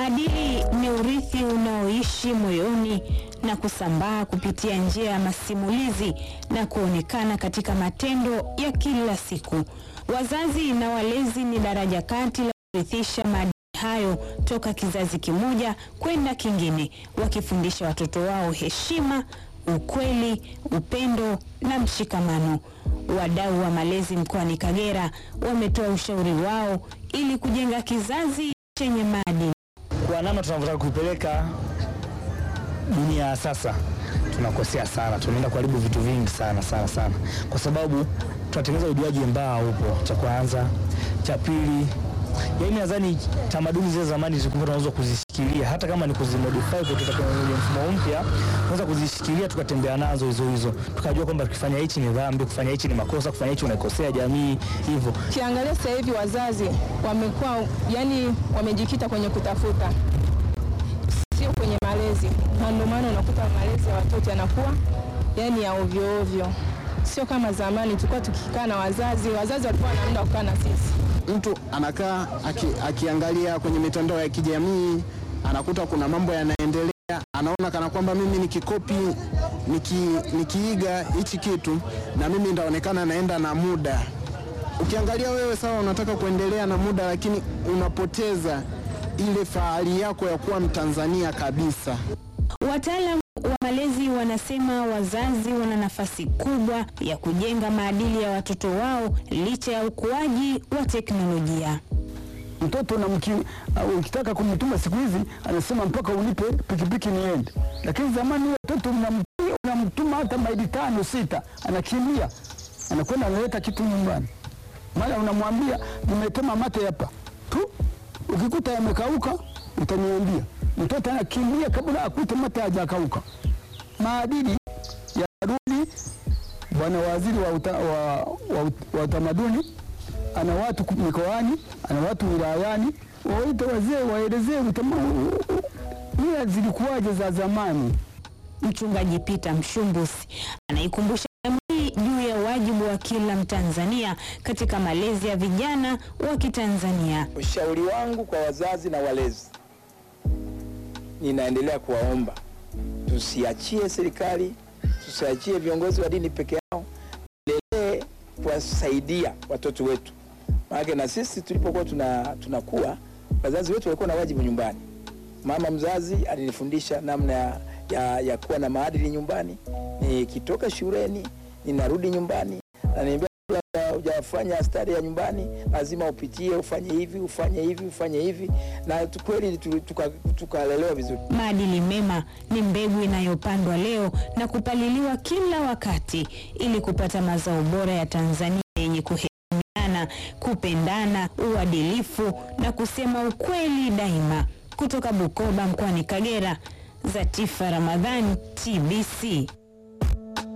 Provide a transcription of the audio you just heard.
Maadili ni urithi unaoishi moyoni na kusambaa kupitia njia ya masimulizi na kuonekana katika matendo ya kila siku. Wazazi na walezi ni daraja kati la kurithisha maadili hayo toka kizazi kimoja kwenda kingine, wakifundisha watoto wao heshima, ukweli, upendo na mshikamano. Wadau wa malezi mkoani Kagera wametoa ushauri wao ili kujenga kizazi chenye maadili. Kwa namna tunavyotaka kuipeleka dunia ya sasa, tunakosea sana, tunaenda kuharibu vitu vingi sana sana sana, kwa sababu tunatengeneza ujuaji mbaya upo, cha kwanza. Cha pili, yaani nadhani tamaduni zile zamani zilikuwa tunaweza kuzishikilia, hata kama ni kuzimodify kutoka kwenye mfumo mpya, tunaweza kuzishikilia tukatembea nazo hizo hizo, tukajua kwamba tukifanya hichi ni dhambi, kufanya hichi ni makosa, kufanya hichi unaikosea jamii, hivyo Ukiangalia sasa hivi wazazi wamekuwa yani, wamejikita kwenye kutafuta, sio kwenye malezi, na ndio maana unakuta malezi ya watoto yanakuwa yani ya ovyo ovyo, sio kama zamani tulikuwa tukikaa na wazazi. Wazazi walikuwa na muda wa kukaa na sisi. Mtu anakaa aki, akiangalia kwenye mitandao ya kijamii anakuta kuna mambo yanaendelea, anaona kana kwamba mimi nikikopi niki, nikiiga hichi kitu na mimi ndaonekana naenda na muda. Ukiangalia wewe sawa, unataka kuendelea na muda, lakini unapoteza ile fahari yako ya kuwa Mtanzania kabisa. Wataalamu wa malezi wanasema wazazi wana nafasi kubwa ya kujenga maadili ya watoto wao licha ya ukuaji wa teknolojia. Mtoto na mki, uh, ukitaka kumtuma siku hizi anasema mpaka unipe pikipiki niende, lakini zamani watoto unamtuma, unamtuma hata maili tano sita, anakimbia anakwenda analeta kitu nyumbani, mara unamwambia nimetema mate hapa tu, ukikuta yamekauka utaniambia. Mtoto anakimbia kabla akute mate hajakauka. Maadili yarudi. Bwana waziri wa, uta, wa, wa, wa utamaduni ana watu mikoani, ana watu wilayani, waite wazee waelezee mila zilikuwaje za zamani. Mchungaji Peter Mshumbusi anaikumbusha jamii juu ya wajibu wa kila Mtanzania katika malezi ya vijana wa Kitanzania. Ushauri wangu kwa wazazi na walezi, ninaendelea kuwaomba tusiachie serikali, tusiachie viongozi wa dini peke yao, endelee kuwasaidia watoto wetu, maana na sisi tulipokuwa tuna tunakuwa, wazazi wetu walikuwa na wajibu nyumbani. Mama mzazi alinifundisha namna ya, ya, ya kuwa na maadili nyumbani. Nikitoka shuleni ninarudi nyumbani, ananiambia hujafanya stari ya nyumbani, lazima upitie, ufanye hivi, ufanye hivi, ufanye hivi, na tu- kweli tu- tuka- tukalelewa vizuri. Maadili mema ni mbegu inayopandwa leo na kupaliliwa kila wakati ili kupata mazao bora ya Tanzania yenye kuheshimiana, kupendana, uadilifu na kusema ukweli daima. Kutoka Bukoba mkoani Kagera, Zatifa Ramadhani, TBC.